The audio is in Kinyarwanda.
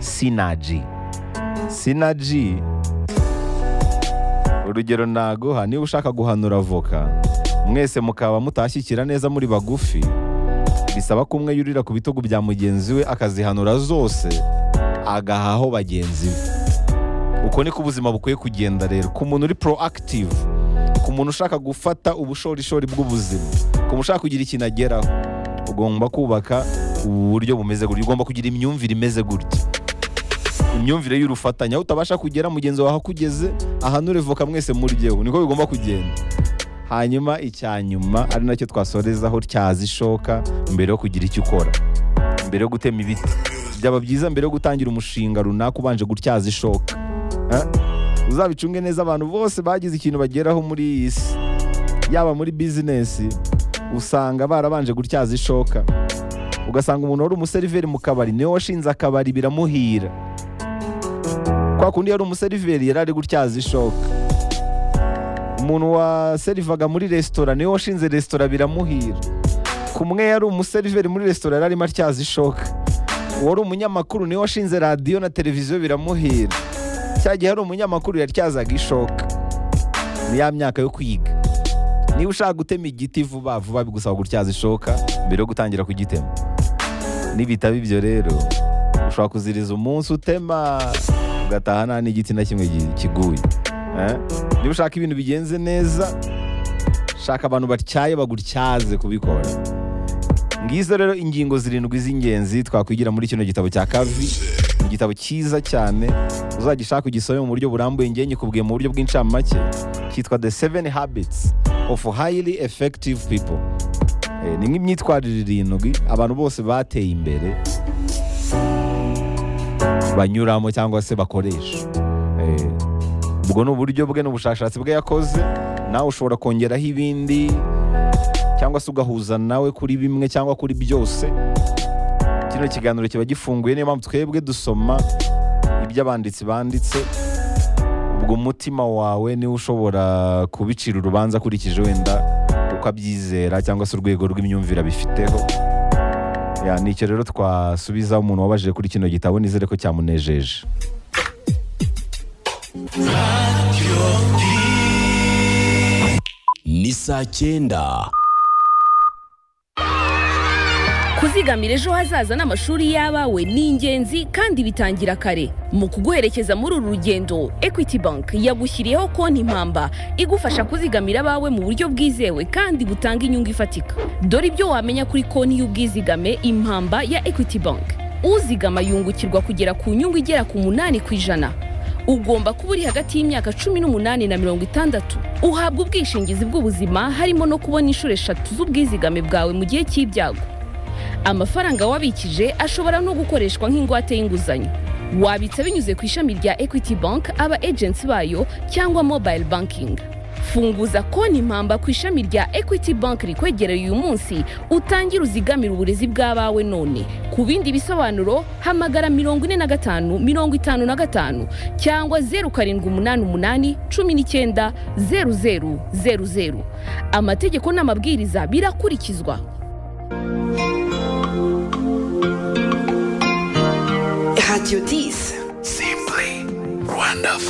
sinaji sinaji urugero naguha niba ushaka guhanura avoka mwese mukaba mutashyikira neza muri bagufi bisaba ko umwe yurira ku bitugu bya mugenzi we akazihanura zose agahaho bagenzi be uko niko ubuzima bukwiye kugenda rero ku muntu uri proactive ku muntu ushaka gufata ubushorishori bw'ubuzima ku muntu ushaka kugira ikintu ageraho ugomba kubaka uburyo bumeze gutya ugomba kugira imyumvire imeze gutya imyumvire y'urufatanya aho utabasha kugera mugenzi wawe akugeze ahanure voka mwese muryeho niko bigomba kugenda hanyuma icya nyuma ari nacyo twasorezaho cyaza ishoka mbere yo kugira icyo ukora mbere yo gutema ibiti byaba byiza mbere yo gutangira umushinga runaka ubanje gutyaza ishoka Eh? uzabicunge neza abantu bose bagize ikintu bageraho muri iyi si yaba muri bizinesi usanga barabanje gutyaza ishoka ugasanga umuntu wari umuseriveri mu kabari niwe washinze akabari biramuhira kwa kundi yari umuseriveri yari ari gutyaza ishoka umuntu waserivaga muri resitora niwe washinze resitora biramuhira kumwe yari umuseriveri muri resitora yari arimo atyaza ishoka uwari umunyamakuru niwe washinze radiyo na televiziyo biramuhira cya gihe hari umunyamakuru yatyazaga ishoka ni ya myaka yo kwiga niba ushaka gutema igiti vuba vuba bigusaba gutyaza ishoka mbere yo gutangira kugitema nibitaba ibyo rero ushobora kuziriza umunsi utema ugataha nta n'igiti na kimwe gi- kiguye Eh? niba ushaka ibintu bigenze neza shaka abantu batyaye bagutyaze kubikora ngizo rero ingingo zirindwi z'ingenzi twakwigira muri kino gitabo cya kavi igitabo cyiza cyane uzagishaka ugisome mu buryo burambuye ngiye nyikubwiye mu buryo bw'incamake cyitwa the seven habits of highly effective people Eh, ni nk'imyitwarire irindwi abantu bose bateye imbere banyuramo cyangwa se bakoresha Eh, ubwo ni uburyo bwe n'ubushakashatsi bwe yakoze nawe ushobora kongeraho ibindi cyangwa se ugahuza nawe kuri bimwe cyangwa kuri byose kino kiganiro kiba gifunguye niyo mpamvu twebwe dusoma ibyo abanditsi banditse ubwo umutima wawe niwe ushobora kubicira urubanza akurikije wenda uko abyizera cyangwa se urwego rw'imyumvire abifiteho Ya, ni icyo rero twasubiza umuntu wabajije kuri kino gitabo nizere ko cyamunejeje ni saa cyenda kuzigamira ejo hazaza n'amashuri y'abawe ni ingenzi kandi bitangira kare mu kuguherekeza muri uru rugendo equity bank yagushyiriyeho konti impamba igufasha kuzigamira abawe mu buryo bwizewe kandi butanga inyungu ifatika dore ibyo wamenya kuri konti y'ubwizigame impamba ya equity bank uzigama yungukirwa kugera ku nyungu igera ku munani ku ijana ugomba kuba uri hagati y'imyaka cumi n'umunani na mirongo itandatu uhabwa ubwishingizi bw'ubuzima harimo no kubona inshuro eshatu z'ubwizigame bwawe mu gihe cy'ibyago amafaranga wabikije ashobora no gukoreshwa nk'ingwate y'inguzanyo wabitsa binyuze ku ishami rya equity bank aba agency bayo cyangwa mobile banking funguza konti impamba ku ishami rya equity bank rikwegereye uyu munsi utangire uzigamire uburezi bw'abawe none ku bindi bisobanuro hamagara mirongo ine na gatanu mirongo itanu na gatanu cyangwa zeru karindwi umunani umunani cumi n'icyenda zeru zeru zeru zeru amategeko n'amabwiriza birakurikizwa Radio 10. Simply wonderful.